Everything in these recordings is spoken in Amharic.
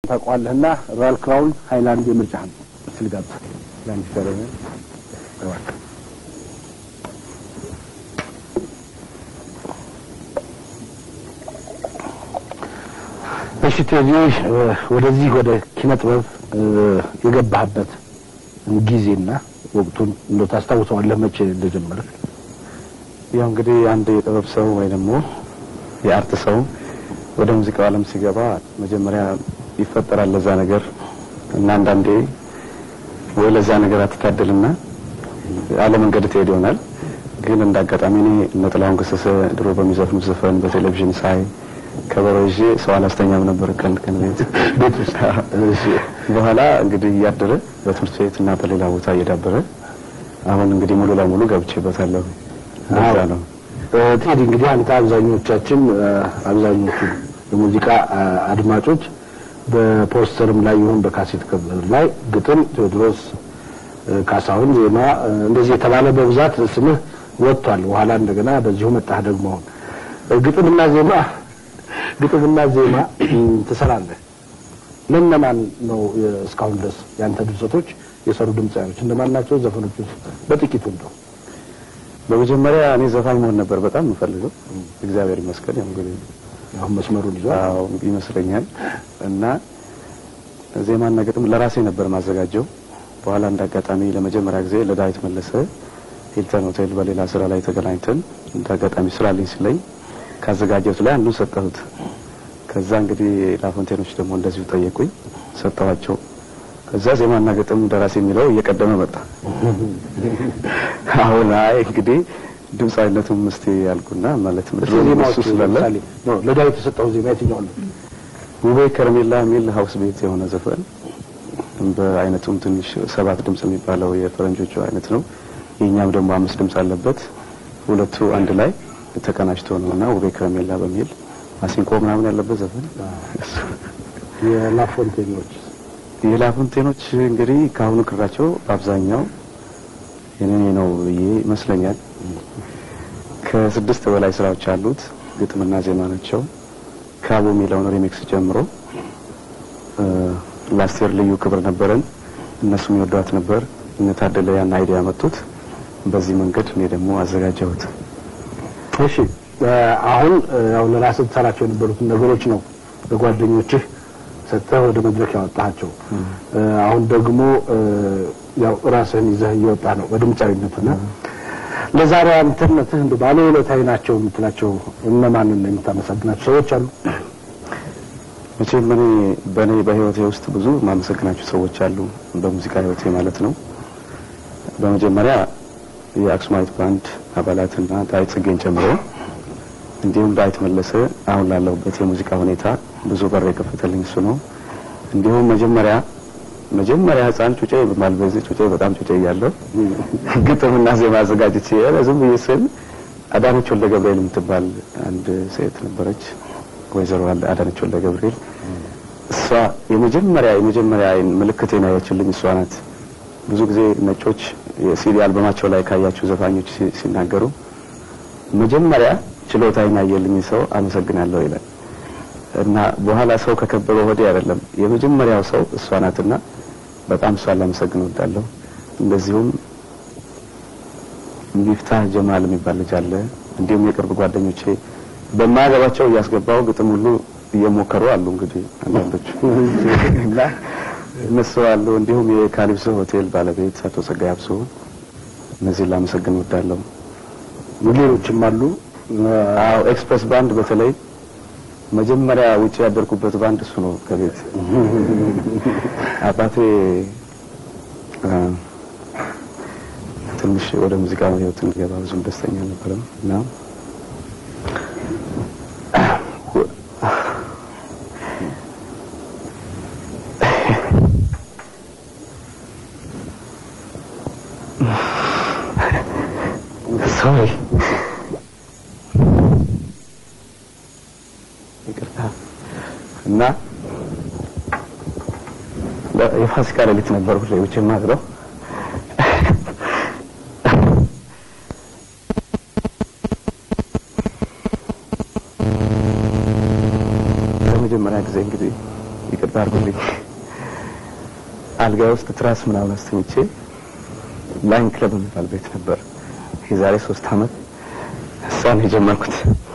ታውቀዋለህና ሮያል ክራውን ሃይላንድ የምርጫህን እስቲ ልጋብዝ። ለአንድ ይሻለኛል። እባክህ እሺ ቴዲ ወደዚህ ወደ ኪነ ጥበብ የገባህበት ጊዜና ወቅቱን እንደ ታስታውሰዋለህ መቼ እንደጀመርህ? ያው እንግዲህ አንድ የጥበብ ሰው ወይ ደግሞ የአርት ሰው ወደ ሙዚቃው ዓለም ሲገባ መጀመሪያ ይፈጠራል ለዛ ነገር እና አንዳንዴ ወይ ለዛ ነገር አትታደልና አለመንገድ ትሄድ ይሆናል። ግን እንደ አጋጣሚ እኔ እነ ጥላሁን ገሰሰ ድሮ በሚዘፍኑ ዘፈን በቴሌቪዥን ሳይ ከበሮ ይዤ ሰው አላስተኛም ነበር ቀን ቀን ቤት ቤት ውስጥ። በኋላ እንግዲህ እያደረ በትምህርት ቤት እና በሌላ ቦታ እየዳበረ አሁን እንግዲህ ሙሉ ለሙሉ ገብቼበታለሁ። እንደዛ ነው። ቴዲ እንግዲህ አንተ አብዛኞቻችን አብዛኞቹ የሙዚቃ አድማጮች በፖስተርም ላይ ይሁን በካሴት ከቨር ላይ ግጥም ቴዎድሮስ ካሳሁን፣ ዜማ እንደዚህ የተባለ በብዛት ስምህ ወጥቷል። በኋላ እንደገና በዚሁ መጣህ ደግሞ አሁን ግጥምና ዜማ ግጥምና ዜማ ትሰራለህ። ለእነማን ነው እስካሁን ድረስ ያንተ ድርሰቶች የሰሩ ድምፃውያኖች እነማን ናቸው? ዘፈኖች ውስጥ በጥቂቱ እንደው በመጀመሪያ እኔ ዘፋኝ መሆን ነበር በጣም የምፈልገው። እግዚአብሔር ይመስገን ያው እንግዲህ አሁን መስመሩን ይዟል። አዎ ይመስለኛል። እና ዜማና ግጥም ለራሴ ነበር ማዘጋጀው። በኋላ እንዳጋጣሚ ለመጀመሪያ ጊዜ ለዳዊት መለሰ ሂልተን ሆቴል በሌላ ስራ ላይ ተገናኝተን እንዳጋጣሚ ስራ ልኝ ሲለኝ ካዘጋጀሁት ላይ አንዱን ሰጠሁት። ከዛ እንግዲህ ላፎንቴኖች ደግሞ እንደዚሁ ጠየቁኝ፣ ሰጠኋቸው። ከዛ ዜማና ግጥም ደራሲ የሚለው እየቀደመ መጣ። አሁን አይ እንግዲህ ድምፃዊነቱም እስቲ ያልኩና ማለት እስቲ ዜማዎቹ እሱ ስላለ ለምሳሌ ነው ለዳዊት የሰጠው ዜማ የትኛው ነው? ውቤ ከረሜላ የሚል ሀውስ ቤት የሆነ ዘፈን በአይነቱም ትንሽ ሰባት ድምጽ የሚባለው የፈረንጆቹ አይነት ነው። የኛም ደግሞ አምስት ድምጽ አለበት። ሁለቱ አንድ ላይ ተቀናጅቶ ነውና ውቤ ከረሜላ በሚል ማሲንቆ ምናምን ያለበት ዘፈን የላፎንቴኖች የላፎንቴኖች እንግዲህ ከአሁኑ ክራቸው በአብዛኛው የኔ ነው ብዬ ይመስለኛል። ከስድስት በላይ ስራዎች አሉት። ግጥምና ዜማ ናቸው። ካቦ የሚለውን ሪሚክስ ጀምሮ ላስቴር ልዩ ክብር ነበረን። እነሱም ይወዷት ነበር። እነ ታደለ ያን አይዲያ መጡት። በዚህ መንገድ እኔ ደግሞ አዘጋጀሁት። እሺ አሁን ያው ለራስህ ትሰራቸው የነበሩትን ነገሮች ነው ለጓደኞችህ ሰጥተህ ወደ መድረክ ያወጣሃቸው። አሁን ደግሞ ያው ራስህን ይዘህ እየወጣህ ነው በድምፃዊነትና ለዛሬ አንተነትህ እንደ ባለ ውለታዬ ናቸው የምትላቸው እነማንን ነው የምታመሰግናቸው ሰዎች አሉ? መቼም እኔ በእኔ በህይወቴ ውስጥ ብዙ ማመሰግናቸው ሰዎች አሉ፣ በሙዚቃ ህይወቴ ማለት ነው። በመጀመሪያ የአክሱማዊት ባንድ አባላትና ዳዊት ጽጌን ጨምሮ እንዲሁም ዳዊት መለሰ አሁን ላለሁበት የሙዚቃ ሁኔታ ብዙ በር የከፈተልኝ እሱ ነው። እንዲሁም መጀመሪያ መጀመሪያ ህፃን ጩጬ በማልበዝ ጩጬ በጣም ጩጬ እያለሁ ግጥምና ዜማ አዘጋጅቼ ኧረ ዝም ብዬ ስል አዳነች ወልደ ገብርኤል የምትባል አንድ ሴት ነበረች፣ ወይዘሮ አዳነች ወልደ ገብርኤል። እሷ የመጀመሪያ የመጀመሪያ ምልክቴን ያየችልኝ እሷ ናት። ብዙ ጊዜ ነጮች የሲዲ አልበማቸው ላይ ካያችሁ ዘፋኞች ሲናገሩ መጀመሪያ ችሎታዬን ያየልኝ ሰው አመሰግናለሁ ይላል እና በኋላ ሰው ከከበበ ወዲህ አይደለም የመጀመሪያው ሰው እሷ ናትና በጣም እሷን ላመሰግን እወዳለሁ። እንደዚሁም ሚፍታህ ጀማል የሚባል ልጅ አለ። እንዲሁም የቅርብ ጓደኞቼ በማያገባቸው እያስገባው ግጥም ሁሉ እየሞከሩ አሉ። እንግዲህ አንዳንዶቹ እና እነሱ አሉ። እንዲሁም የካሊብሶ ሆቴል ባለቤት አቶ ጸጋይ አብሶ እነዚህን ላመሰግን እወዳለሁ። ሌሎችም አሉ። አዎ ኤክስፕረስ ባንድ በተለይ መጀመሪያ ውጭ ያደርኩበት ባንድ እሱ ነው። ከቤት አባቴ ትንሽ ወደ ሙዚቃ ህይወት እንዲገባ ብዙም ደስተኛ አልነበረም እና ሶሪ ይቅርታ እና የፋሲካ ሌሊት ነበር ሁሌ ውጭ የማድረው። ለመጀመሪያ ጊዜ እንግዲህ ይቅርታ አድርጉልኝ። አልጋ ውስጥ ትራስ ምናምን አስተኝቼ ላይን ክለብ የሚባል ቤት ነበር። የዛሬ ሶስት አመት እሷን የጀመርኩት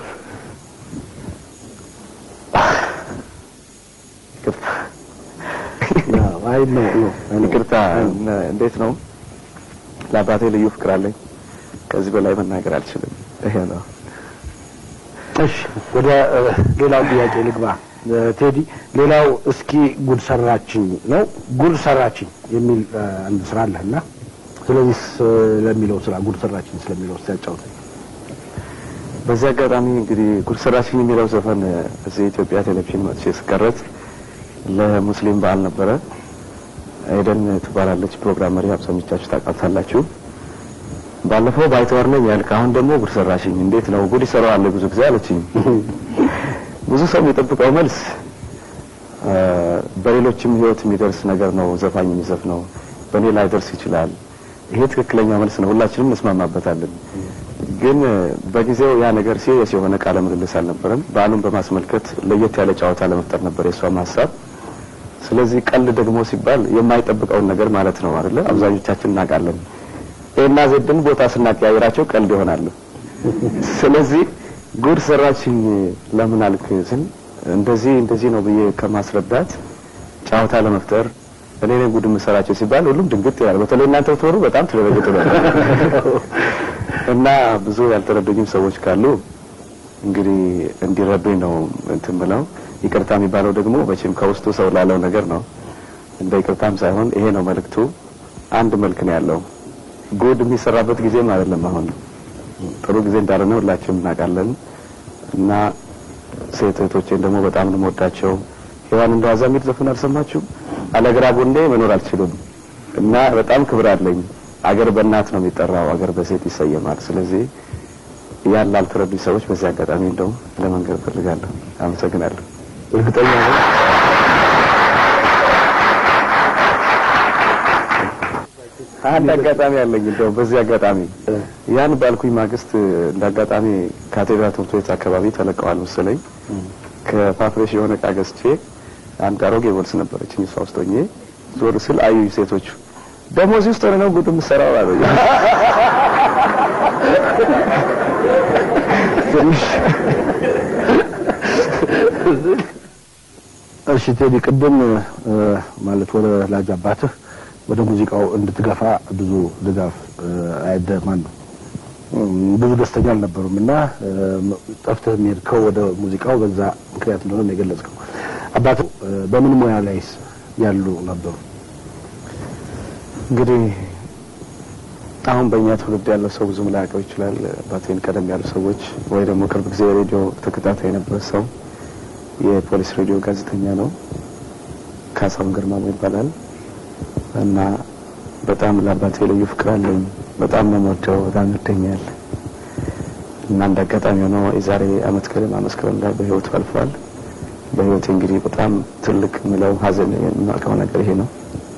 ይቅርታ አይ ነው ነው ይቅርታ። እንዴት ነው? ለአባቴ ልዩ ፍቅር አለኝ። ከዚህ በላይ መናገር አልችልም። ይሄ ነው። እሺ ወደ እ፣ ሌላው ጥያቄ ልግባ። እ፣ ቴዲ ሌላው እስኪ ጉድ ሰራችኝ ነው ጉድ ሰራችኝ የሚል እ፣ አንድ ስራ አለህና ስለዚህ ስለሚለው ስራ ጉድ ሰራችኝ ስለሚለው እስኪ ያጫውተኝ። በዚህ አጋጣሚ እንግዲህ ጉድ ሰራችኝ የሚለው ዘፈን እዚህ የኢትዮጵያ ቴሌቪዥን መጥቼ ስቀረጽ ለሙስሊም በዓል ነበረ። ኤደን ትባላለች ፕሮግራም መሪ፣ አብዛኞቻችሁ ታውቃታላችሁ። ባለፈው ባይተዋር ነኝ ያልክ፣ አሁን ደግሞ ጉድ ሰራሽኝ። እንዴት ነው ጉድ ይሰራዋል ብዙ ጊዜ አለችኝ። ብዙ ሰው የሚጠብቀው መልስ እ፣ በሌሎችም ህይወት የሚደርስ ነገር ነው ዘፋኝ የሚዘፍነው፣ በእኔ ላይ ደርስ ይችላል። ይሄ ትክክለኛ መልስ ነው፣ ሁላችንም እንስማማበታለን። ግን እ፣ በጊዜው ያ ነገር ሲሪየስ የሆነ ቃለ ምልልስ አልነበረም። በዓሉን በማስመልከት ለየት ያለ ጨዋታ ለመፍጠር ነበር የእሷም ሀሳብ። ስለዚህ ቀልድ ደግሞ ሲባል የማይጠብቀውን ነገር ማለት ነው አይደለ? አብዛኞቻችን እናውቃለን። ኤና ዜድን ቦታ ስናቀያየራቸው ቀልድ ይሆናሉ። ስለዚህ ጉድ ሰራችኝ ለምን አልክ ስል እንደዚህ እንደዚህ ነው ብዬ ከማስረዳት ጨዋታ ለመፍጠር እኔ ነኝ ጉድ የምሰራቸው ሲባል ሁሉም ድንግጥ ይላል። በተለይ እናንተ ብትወሩ በጣም ትደረግጡ እና ብዙ ያልተረዱኝም ሰዎች ካሉ እንግዲህ እንዲረዱኝ ነው እንትን ብለው ይቅርታ የሚባለው ደግሞ መቼም ከውስጡ ሰው ላለው ነገር ነው። እንደ ይቅርታም ሳይሆን ይሄ ነው መልእክቱ። አንድ መልክ ነው ያለው። ጉድ የሚሰራበት ጊዜም አይደለም አሁን ጥሩ ጊዜ እንዳልሆነ ሁላችንም እናውቃለን። እና ሴት እህቶቼን ደግሞ በጣም ነው የምወዳቸው። ሔዋን እንደዋዛ የሚል ዘፈን አልሰማችሁም? አለግራ ጎንዴ መኖር አልችልም እና በጣም ክብር አለኝ። አገር በእናት ነው የሚጠራው፣ አገር በሴት ይሰየማል። ስለዚህ ያን ላልተረዱኝ ሰዎች በዚህ አጋጣሚ እንደው ለመንገር እፈልጋለሁ። አመሰግናለሁ። እርግጠኛ ነኝ አንድ አጋጣሚ አለኝ። እንደው በዚህ አጋጣሚ ያን ባልኩኝ ማግስት እንደ አጋጣሚ ካቴድራል ትምህርት ቤት አካባቢ ተለቀዋል መሰለኝ። ከፋፍሬሽ የሆነ ዕቃ ገዝቼ አንድ አሮጌ ቦልስ ነበረችኝ። እሷ ውስጥ ሆኜ ዞር ስል አዩኝ ሴቶቹ። ደግሞ እዚህ ውስጥ ሆነ ነው ጉድ የምትሰራው አሉኝ። ትንሽ እሺ ቴዲ ቅድም እ፣ ማለት ወደ ላጅ አባትህ ወደ ሙዚቃው እንድትገፋ ብዙ ድጋፍ እ፣ አይደ ማን ነው እም፣ ብዙ ደስተኛ አልነበሩም እና እ፣ ጠፍተህ የሚሄድከው ወደ ሙዚቃው በዛ ምክንያት እንደሆነ ነው የገለጽከው። አባትህ እ፣ በምን ሙያ ላይስ ያሉ ነበሩ? እንግዲህ አሁን በእኛ ትውልድ ያለው ሰው ብዙም ላያውቀው ይችላል። አባቴን ቀደም ያሉ ሰዎች ወይ ደግሞ ቅርብ ጊዜ የሬዲዮ ተከታታይ የነበረ ሰው የፖሊስ ሬዲዮ ጋዜጠኛ ነው። ካሳሁን ግርማሞ ይባላል እና በጣም ለአባቴ ልዩ ፍቅር አለኝ። በጣም ነው የምወደው። በጣም ይወደኛል እና እንደ አጋጣሚ ሆኖ የዛሬ አመት ገደማ መስከረም ላይ በህይወቱ አልፏል። በህይወቴ እንግዲህ በጣም ትልቅ ምለው ሀዘን የማውቀው ነገር ይሄ ነው።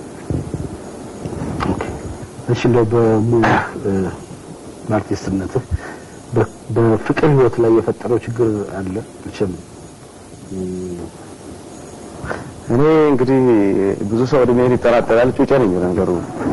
እሺ እንደው በሙያ እ፣ በአርቲስትነትህ በ- በፍቅር ህይወት ላይ የፈጠረው ችግር አለ መቼም እም፣ እኔ እንግዲህ ብዙ ሰው እድሜን ይጠራጠራል። ጩጬ ነኝ ነገሩ።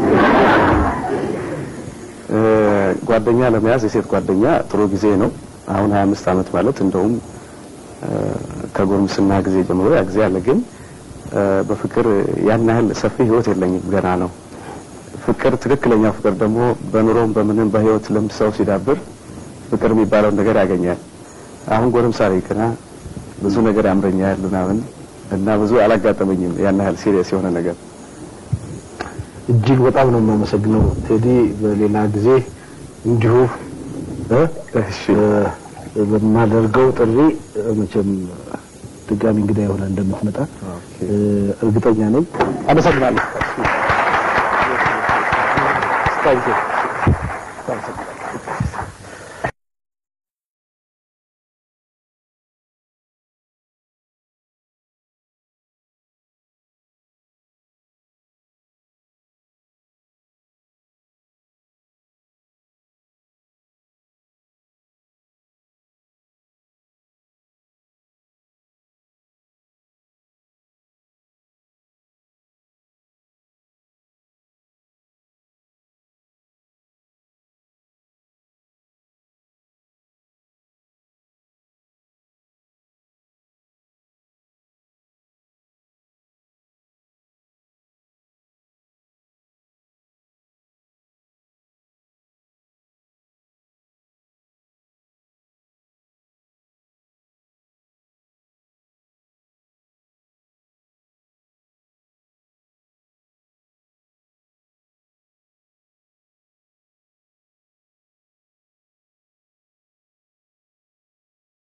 እ፣ ጓደኛ ለመያዝ የሴት ጓደኛ ጥሩ ጊዜ ነው። አሁን 25 ዓመት ማለት እንደውም እ፣ ከጎርምስና ጊዜ ጀምሮ ያ ጊዜ አለ። ግን እ፣ በፍቅር ያን ያህል ሰፊ ህይወት የለኝም፣ ገና ነው። ፍቅር ትክክለኛው ፍቅር ደግሞ በኑሮም በምንም በህይወት ልምድ ሰው ሲዳብር ፍቅር የሚባለውን ነገር ያገኛል። አሁን ጎረምሳ ነኝ ገና ብዙ ነገር ያምረኛል ምናምን እና ብዙ አላጋጠመኝም ያን ያህል ሲሪየስ የሆነ ነገር። እጅግ በጣም ነው የማመሰግነው ቴዲ። በሌላ ጊዜ እንዲሁ እ እሺ እ፣ በማደርገው ጥሪ እ፣ መቼም ድጋሚ እንግዳ የሆነ እንደምትመጣ እ፣ እርግጠኛ ነኝ። አመሰግናለሁ። ታንኪዩ